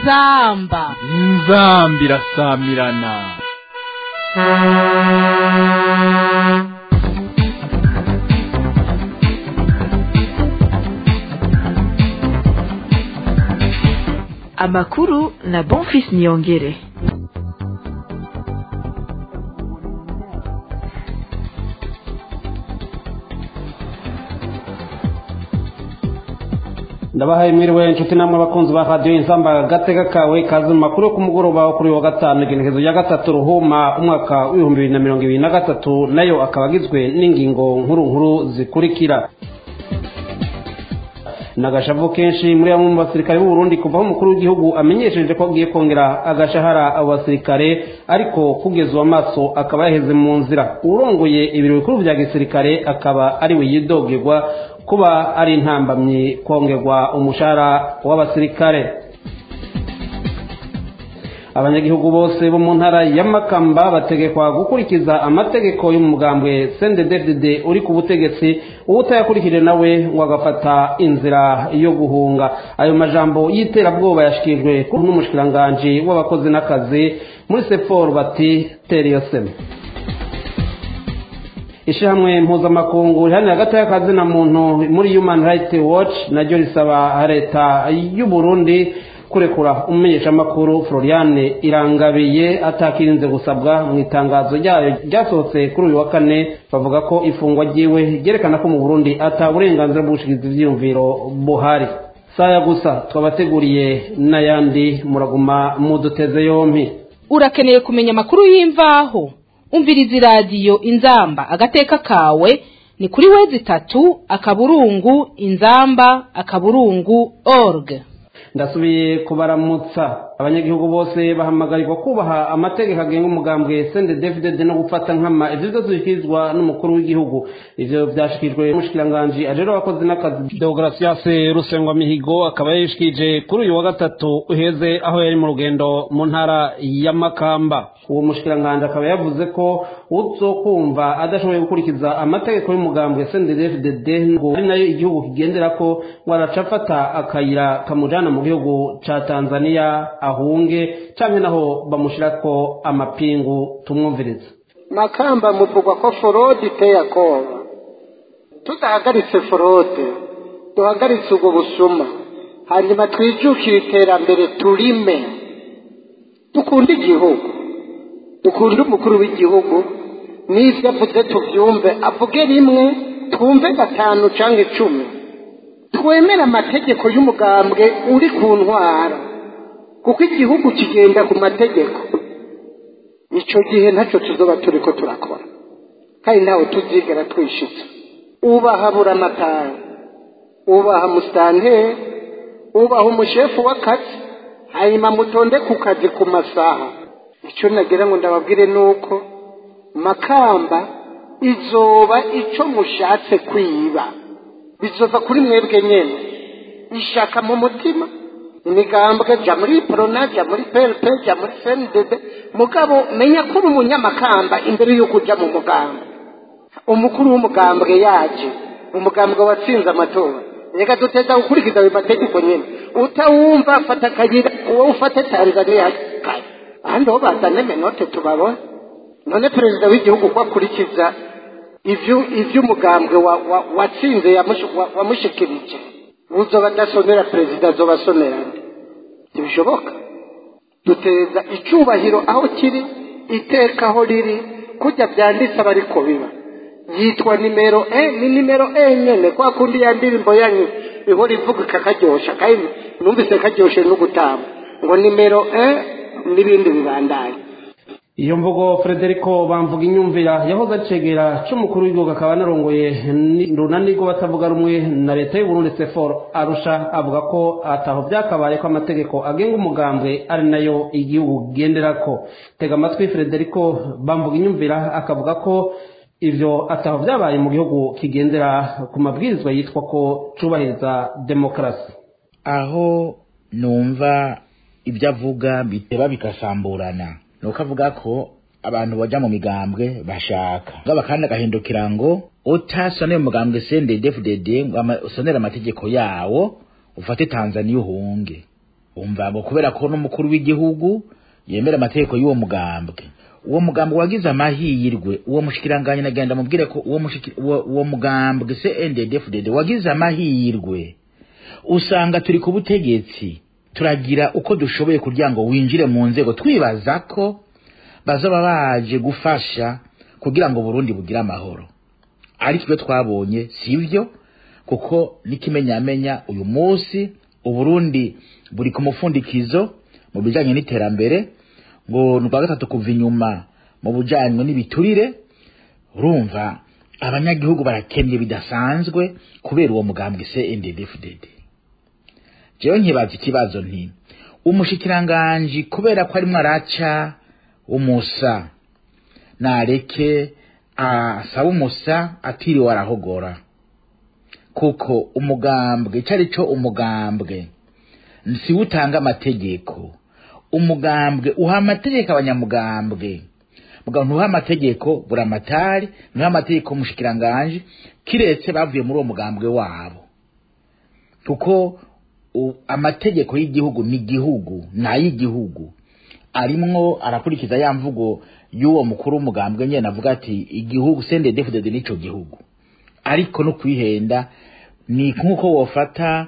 inzamba inzamba irasamirana amakuru na bonfis niyongere ndabahaye mwiriwe inshuti namwe abakunzi ba radiyo insamba gatega kawe kazi mu makuru yo ku mugoroba wo kuri wa gatanu igenekezo rya gatatu ruhuma umwaka w'ibihumbi bibiri na mirongo ibiri na gatatu nayo akaba agizwe n'ingingo nkuru nkuru zikurikira nagashavu kenshi muri bamwe mu basirikare b'u Burundi kuva aho umukuru w'igihugu amenyesheje ko agiye kongera agashahara abo basirikare ariko kugeza uwo amaso akaba yaheze mu nzira urongoye ibiro bikuru bya gisirikare akaba ari we yidogerwa kuba ari intambamyi kongerwa umushahara w'abasirikare abanyagihugu bose bo mu ntara ya makamba bategekwa gukurikiza amategeko y'umugambwe cndd uri ku butegetsi uwutayakurikije nawe ngo agafata inzira yo guhunga ayo majambo y'iterabwoba yashikirijwe n'umushikiranganji w'abakozi n'akazi muri sefor bati teriyoseme ishyirahamwe mpuzamakungu riharanira hagati y'akazi na muntu muri human rights watch naryo risaba leta y'u Burundi kurekura umumenyeshamakuru floriane irangabiye atakirinze gusabwa mu itangazo ryayo ryasohotse kuri uyu wa kane bavuga ko ifungwa ryiwe ryerekana ko mu burundi ata burenganzira bw'ubushikizi ibyiyumviro buhari saya gusa twabateguriye n'ayandi muraguma muduteze yompi urakeneye kumenya amakuru y'imvaho umviriza iradiyo inzamba agateka kawe ni kuri wezi itatu akaburungu inzamba akaburungu org ndasubiye kubaramutsa abanyagihugu bose bahamagarirwa kubaha amategeko agenga umugambwe sende david no gufata nkama ivyo vyose bishyikirizwa n'umukuru w'igihugu ivyo vyashikirijwe n'umushikiranganji ajero abakozi n'akazi deogratias rusengwa mihigo akaba yishikije kuri uyu wa gatatu uheze aho yari mu rugendo mu ntara ya makamba uwo mushikiranganji akaba yavuze ko uzokumva adashoboye gukurikiza amategeko y'umugambwe sende david ngo ari nayo igihugu kigendera ko ngo araca afata akayira kamujana mu gihugu ca tanzania ahunge canke naho bamushirako amapingu tumwumviriza makamba muvugwa ko forode iteye akoba tudahagaritse forode duhagaritse ubwo busuma hanyuma twijukire iterambere turime dukunde igihugu dukunde umukuru w'igihugu n'ibyo avuze tubyumve avuge rimwe twumve gatanu cyangwa icumi twemere amategeko y'umugambwe uri ku ntwara kuko igihugu kigenda ku mategeko icyo gihe ntacyo tuzoba turi ko turakora kandi ntawe tuzigera twishitse ubaha buramatari ubaha musitanteri ubaha umushefu w'akazi hanyuma mutonde ku kazi ku masaha icyo nagira ngo ndababwire ni uko makamba izoba icyo mushatse kwiba bizova kuri mwebwe nyine ishaka mu mutima imigambwe jya muri porona jya muri pepe jya muri senidede mugabo menya ko uri umunyamakamba imbere y'uko ujya mu mugambwe umukuru w'umugambwe yaje umugambwe watsinze amatora reka duteza gukurikiza ayo mategeko nyine utawumva fata akayira wowe ufate tanzania ahandi ho bazane menote tubabone none perezida w'igihugu ko akurikiza iby'umugambwe watsinze wamushikirije uzoba adasonera perezida azoba asonera ntibishoboka duteza icyubahiro aho kiri iteka aho riri kujya byanditse aba ariko biba yitwa nimero e ni nimero e nyine kwa kundi ya ndirimbo yanyu ihora ivuga ikakaryosha kandi numvise karyoshe no gutamba ngo nimero e n'ibindi bibandanye iyo mvugo frederico bamvuga inyumvira yahoze acegera c'umukuru w'igihugu akaba anarongoye runani rwo batavuga rumwe na leta y'uburundi sefor arusha avuga ko ataho byakabaye ko amategeko agenga umugambwe ari nayo igihugu kigenderako tega amatwi frederico bamvuga inyumvira akavuga ko ivyo ataho vyabaye mu gihugu kigendera ku mabwirizwa yitwa ko cubahiriza demokarasi aho numva ibyo avuga biteba bigasamburana nuko avuga ko abantu baja mu migambwe bashaka ngaba kandi agahindukira ngo utasoneye umugambwe CNDD-FDD ngo ama- usonere amategeko yawo ufate Tanzania uhunge umva ngo kubera ko n'umukuru w'igihugu yemera amategeko y'uwo mugambwe uwo mugambwe wagize amahirwe uwo mushikiranganye nagenda mubwire ko uwo mushiki- uwo uwo mugambwe CNDD-FDD wagize amahirwe usanga turi ku butegetsi turagira uko dushoboye kugira ngo winjire mu nzego twibaza ko bazaba baje gufasha kugira ngo Burundi bugire amahoro ariko ibyo twabonye sivyo kuko n'ikimenyamenya uyu munsi uburundi buri ku mufundikizo mu bijanye n'iterambere ngo ni ubwa gatatu kuva inyuma mu bujanye n'ibiturire urumva abanyagihugu barakennye bidasanzwe kubera uwo mugambwe CNDD-FDD jewe nkibaza ikibazo nti umushikiranganji kubera ko arimwo araca umusa nareke asaba umusa atiriwe arahogora kuko umugambwe ico ari co umugambwe siwe utanga amategeko umugambwe uha amategeko abanyamugambwe mugabo ntuha amategeko buramatari ntuha amategeko umushikiranganji kiretse bavuye muri uwo mugambwe wabo kuko u- amategeko y'igihugu ni igihugu ni ay'igihugu arimwo arakurikiza ya mvugo y'uwo mukuru w'umugambwe nyene avuga ati igihugu sendedefudede n'ico gihugu ariko no kwihenda ni nk'uko wofata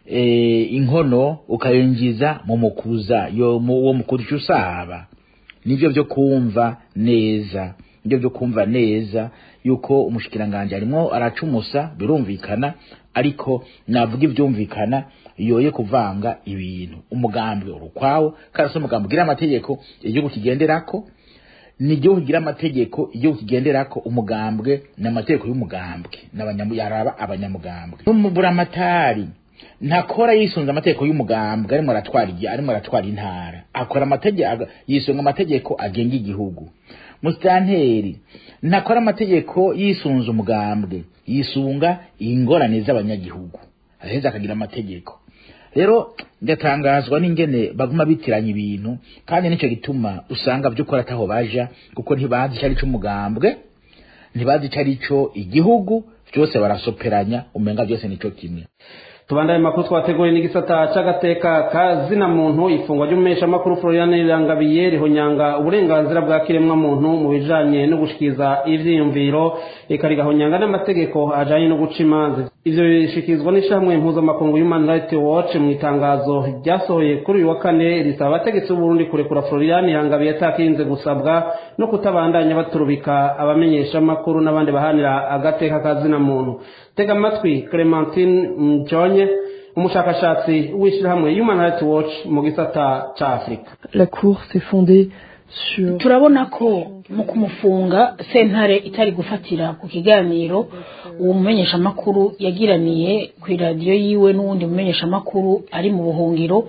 eh, inkono ukayinjiza mu mukuza yo mu uwo mukuza usaba nivyo vyo kumva neza nivyo vyo kumva neza yuko umushikiranganje arimwo aracumusa birumvikana ariko navuga ivyumvikana yoye kuvanga ibintu umugambwe urukwawo kandi si umugambwe ugira amategeko igihugu kigenderako ni igihugu kigira amategeko igihugu kigenderako umugambwe ni amategeko y'umugambwe n'abanyamu- yaraba abanyamugambwe n'umuburamatari ntakora yisunze amategeko y'umugambwe arimo aratwara igihe arimo aratwara intara akora amategeko yisunga amategeko agenga igihugu musitanteri ntakora amategeko yisunze umugambwe yisunga ingorane z'abanyagihugu aheza akagira amategeko rero ndatangazwa n'ingene baguma bitiranya ibintu kandi nicyo gituma usanga by'ukuri ataho baja kuko ntibazi icyo ari cyo umugambwe ntibazi icyo ari cyo igihugu byose barasoperanya umenga byose nico kimwe tubandanye makuru twateguye n'igisata c'agateka ka zina muntu ifungwa ry'umumenyesha makuru Florian Irangabiye rihonyanga uburenganzira bwa kiremwa muntu mu bijanye no gushikiriza ivyiyumviro eka rigahonyanga n'amategeko ajanye no guca imanza ivyo bishikirizwa n'ishamwe mpuzamakungu Human Rights Watch mu itangazo ryasohoye kuri uyu wa kane risaba abategetsi b'Uburundi kurekura Florian Irangabiye atakinze gusabwa no kutabandanya baturubika abamenyesha makuru n'abandi bahanira agateka ka zina muntu tega amatwi Clementine Mjonye umushakashatsi w'ishyirahamwe Human Rights Watch mu gisata ca Afurika La Cour s'est fondée sur turabona ko mu kumufunga sentare itari gufatira ku kiganiro uwo mumenyeshamakuru yagiraniye ku iradiyo yiwe n'uwundi mumenyeshamakuru ari mu buhungiro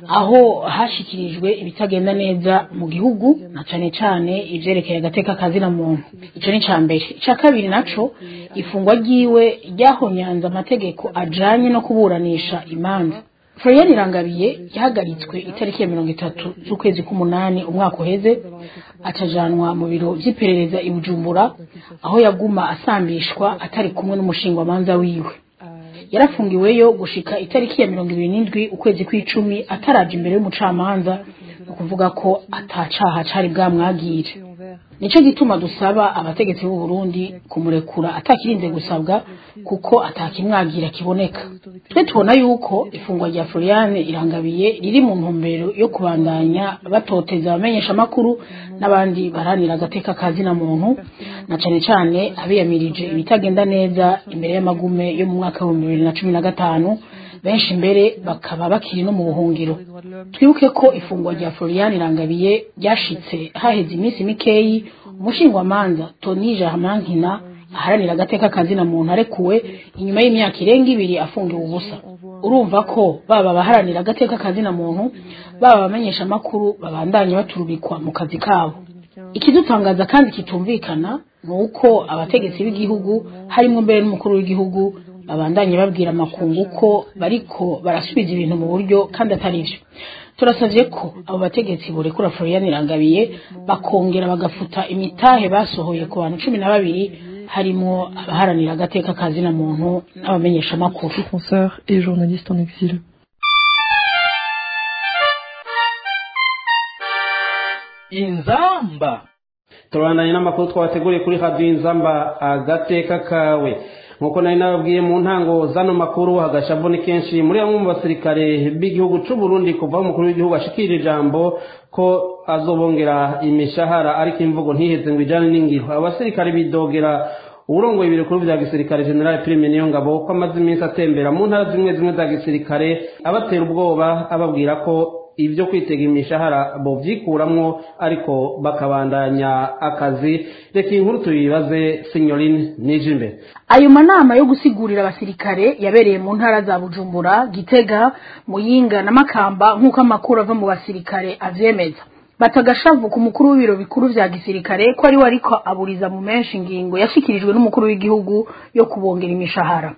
aho hashikirijwe ibitagenda neza mu gihugu na cane cane ivyerekeye agateka kazina muntu ico ni ca mbere ica kabiri naco ifungwa ryiwe ryahonyanze amategeko ajanye no kuburanisha imanza Florian Irangabiye yahagaritswe itariki ya mirongo itatu z'ukwezi k'umunani umwaka uheze atajanwa mu biro vy'iperereza i Bujumbura aho yaguma asambishwa atari kumwe n'umushingwamanza wiwe yarafungiweyo gushika itariki ya mirongo ibiri n'indwi ukwezi kw'icumi ataraja imbere y'umucamanza ni ukuvuga ko atacaha cari bwamwagire nico gituma dusaba abategetsi b'u Burundi kumurekura atakirinze gusabwa kuko atakimwagira kiboneka twe tubona yuko ifungwa rya Florian Irangabiye riri mu ntumbero yo kubandanya batoteza abamenyesha makuru n'abandi baranira agateka kazina muntu na cane cane abiyamirije ibitagenda neza imbere y'amagume yo mu mwaka wa bibiri na cumi na gatanu benshi mbere bakaba bakiri no mu buhungiro twibuke ko ifungwa rya Florian Irangabiye ryashitse haheze iminsi mikeyi umushingwamanza Tony Germankina aharanira agateka kazina muntu arekuwe inyuma y'imyaka irenga ibiri afungiwe ubusa urumva ko baba abaharanira agateka kazina muntu baba abamenyesha amakuru babandanye baturubikwa mu kazi kabo ikidutangaza kandi kitumvikana ni uko abategetsi b'igihugu harimo mbere n'umukuru w'igihugu babandanye babwira amakungu ko bariko barasubiza ibintu mu buryo kandi atari vyo turasavye ko abo bategetsi borekura Florian Irangabiye bakongera bagafuta imitahe basohoye ku bantu cumi na babiri harimwo abaharanira agateka kazina muntu n'abamenyesha amakuru défenseurs et journalistes en exil. inzamba turabandanye n'amakuru twabateguriye kuri radiyo inzamba agateka kawe nk'uko nari nababwiye mu ntango zano makuru hagashavu ni kenshi muri bamwe mu basirikare b'igihugu cy'u Burundi kuva aho umukuru w'igihugu ashikira ijambo ko azobongera imishahara ariko imvugo ntiheze ngo ijyane n'ingiro abasirikare bidogera uburongoye ibirikuru bya gisirikare general prime niyo ngabo ko amaze iminsi atembera mu ntara zimwe zimwe za gisirikare abatera ubwoba ababwira ko ibyo kwitega imishahara bovyikuramwo ariko bakabandanya akazi reka inkuru tuyibaze signorine nije imbere ayo manama yo gusigurira abasirikare yabereye mu ntara za bujumbura gitega muyinga na makamba nk'uko amakuru ava mu basirikare avyemeza batagashavu ku mukuru w'ibiro bikuru vya gisirikare ko ari we ariko aburiza mu menshi ingingo yashikirijwe n'umukuru w'igihugu yo kubongera imishahara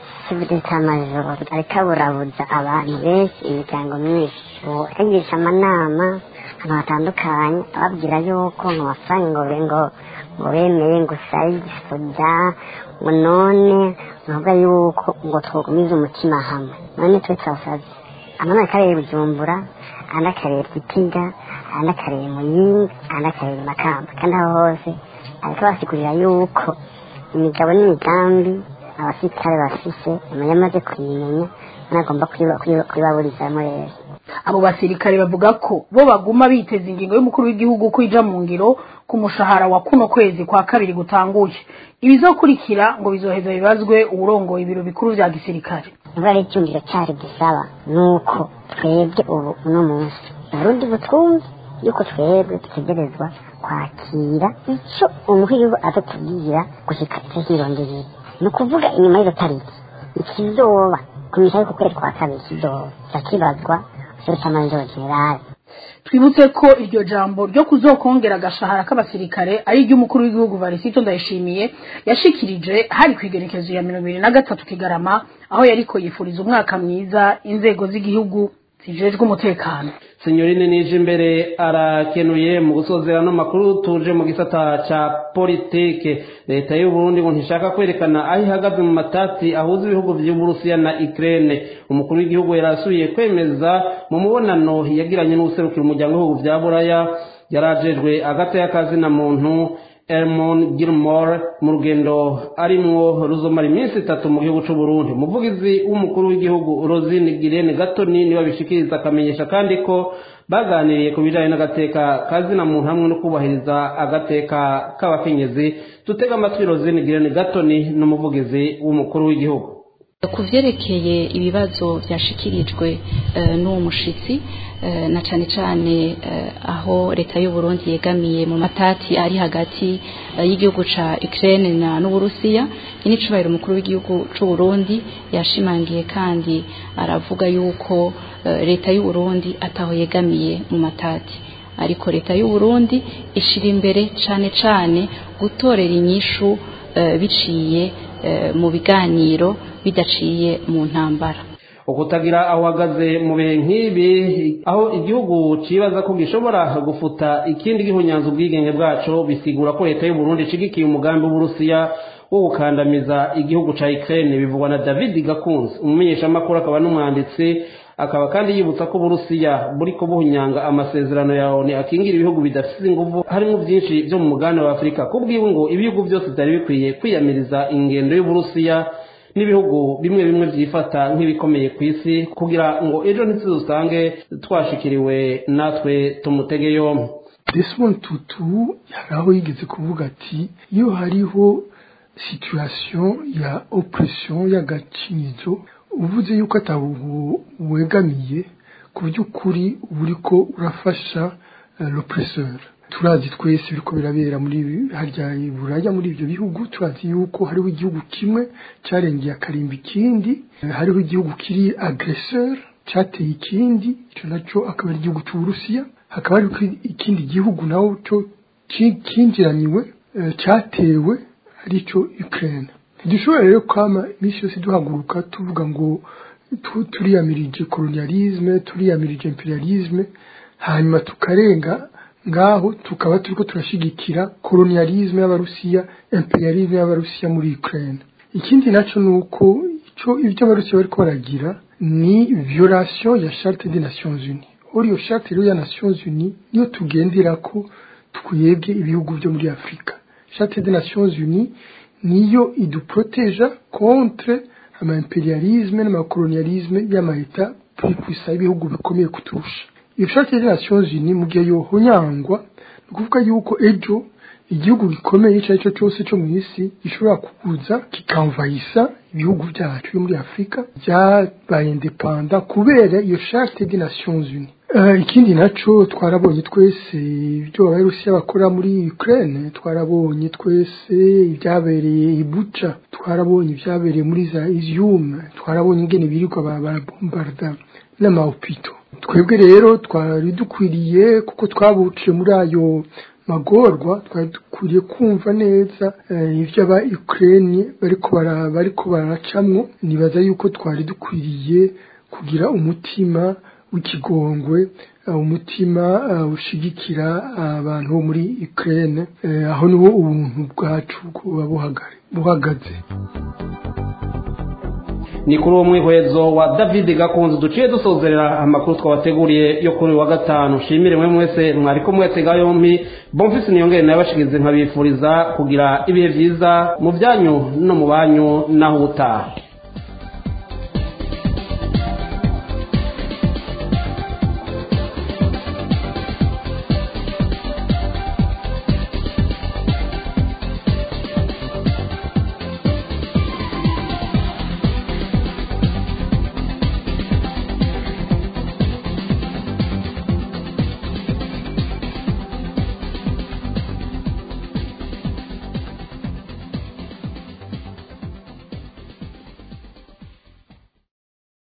cy'amajoro ariko aburabuza abantu benshi imiryango myinshi agirisha amanama ahantu hatandukanye ababwira yuko mu mafaranga ngo ngo ngo bemeye ngo sayigisoja ngo none nubwo yuko ngo twagumize umutima hamwe none twe twasaze amanama akarere bujumbura andi akarere gitiga andi akarere muyinga andi akarere makamba kandi aho hose ariko basigurira yuko imigabo n'imigambi abasirikare bafise umuntu amaze kuyimenya nagomba kuyibaburizamo rero abo basirikare bavuga ko bo baguma biteza ingingo y'umukuru w'igihugu ko ija mu ngiro ku mushahara wa kuno kwezi kwa kabiri gutanguye ibizokurikira ngo bizoheza bibazwe uwurongoye ibiro bikuru vya gisirikare niba ari icyumviro cyari gisaba nuko twebwe ubu uno munsi uburundi butwumve yuko twebwe dutegerezwa kwakira icyo umuhigo adatubwira gushika icyo hirondeye ni ukuvuga inyuma y'izo tariki ikizoba ku mishahara yo ku kwezi kwa kabiri kizoba cyakibazwa serutamajoro generale twibutse ko iryo jambo ryo kuzokongera agashahara k'abasirikare ari iry'umukuru w'igihugu varisito ndayishimiye yashikirije hari ku igenekezo ya mirongo ibiri na gatatu kigarama aho yariko yifuriza umwaka mwiza inzego z'igihugu zijejwe umutekano sinyorine nije imbere arakenuye mu gusozera no makuru tuje mu gisata ca politike leta y'u Burundi ngo ntishaka kwerekana aho ihagaze mu matati ahuza ibihugu vy'Uburusiya na Ukraine umukuru w'igihugu yarasuye kwemeza mu mubonano yagiranye n'userukira umuryango w'ibihugu vya Buraya yarajejwe agata y'akazi na muntu Elmon Gilmore mu rugendo arimwo ruzomara iminsi itatu mu gihugu c'u Burundi umuvugizi w'umukuru w'igihugu Rosine Girene Gatoni niwe abishikiriza akamenyesha kandi ko baganiriye ku bijanye n'agateka kazina muntu hamwe no kubahiriza agateka k'abakenyezi tutega amatwi Rosine Girene Gatoni n'umuvugizi w'umukuru w'igihugu ku vyerekeye ibibazo vyashikirijwe n'uwo mushitsi na cane cane aho leta y'u Burundi yegamiye mu matati ari hagati y'igihugu ca Ukraine na n'Uburusiya inicubahiro umukuru w'igihugu c'u Burundi yashimangiye kandi aravuga yuko leta y'u Burundi ataho yegamiye mu matati ariko leta y'u Burundi ishira imbere cane cane gutorera inyishu biciye mu biganiro bidaciye mu ntambara ukutagira aho uhagaze mu bihe nk'ibi aho igihugu cibaza ko gishobora gufuta ikindi gihunyanza ubwigenge bwaco bisigura ko leta y'u Burundi ishigikiye umugambi w'Uburusiya wo gukandamiza igihugu ca Ukraine bivugwa na David Gakunzi umumenyeshamakuru akaba n'umwanditsi akaba kandi yibutsa ko Uburusiya buriko buhunyanga amasezerano ya ONU akingira ibihugu bidafite inguvu harimo byinshi byo mu mugabane wa Afurika kubwiwe ngo ibihugu byose byari bikwiye kwiyamiriza ingendo y'Uburusiya n'ibihugu bimwe bimwe byifata nk'ibikomeye ku isi kugira ngo ejo ntituzusange twashikiriwe natwe tumutege yombi Desmond Tutu hari aho yigeze kuvuga ati iyo hariho situation ya oppression y'agacinyizo uvuze yuko atabuhu wegamiye ku by'ukuri uba uriko urafasha l'oppresseur turazi twese biriko birabera muri harya buraya muri ibyo bihugu turazi yuko hariho igihugu kimwe cyarengeye akarimba ikindi hariho igihugu kiri agresseur cyateye ikindi icyo nacyo akaba ari igihugu cy'uburusiya hakaba hariho ikindi gihugu naho cyo kinjiraniwe cyatewe aricyo ukraine ntidushobora rero kwama iminsi yose duhaguruka tuvuga ngo turiyamirije kolonialisme turiyamirije imperialisme hanyuma tukarenga ngaho tukaba turiko turashigikira kolonialisme y'abarusiya imperialisme y'abarusiya muri Ukraine ikindi naco nuko ico ivyo abarusiya bariko baragira ni violation ya charte des nations unies uri iyo charte rero ya nations unies niyo tugenderako twebwe ibihugu byo muri afurika charte des nations unies niyo iduproteja contre ama imperialisme n'amakolonialisme y'amaheta puissant y'ibihugu bikomeye kuturusha iyo charte des nations unies mu gihe yohonyangwa ni ukuvuga yuko ejo igihugu gikomeye icyo ari cyo cyose cyo mu isi gishobora kuguza kikamvayisa ibihugu byacu byo muri afurika byabaye indepanda kubera iyo charte des nations unies Uh, ikindi naco twarabonye twese ibyo abarusiya bakora muri Ukraine twarabonye twese ibyabereye i Bucha twarabonye ibyabereye muri za Izium twarabonye ingene birirwa barabombarda n'amahopito twebwe rero twari dukwiriye kuko twabuciye muri ayo magorwa twari dukwiriye kumva neza uh, ibyo aba Ukraine bariko bara bariko baracamwo nibaza yuko twari dukwiriye kugira umutima w'ikigongwe umutima ushigikira abantu bo muri Ukraine aho niwo ubuntu bwacu buba buhagaze ni kuri uwo mwihwezo wa david gakunze duciye dusozerera amakuru twabateguriye yo kuri wa gatanu shimire mwe mwese mwariko mwetega yompi bomfisi niyongere nayo bashikize nkabifuriza kugira ibihe byiza mu byanyu no mu banyu naho ubutaha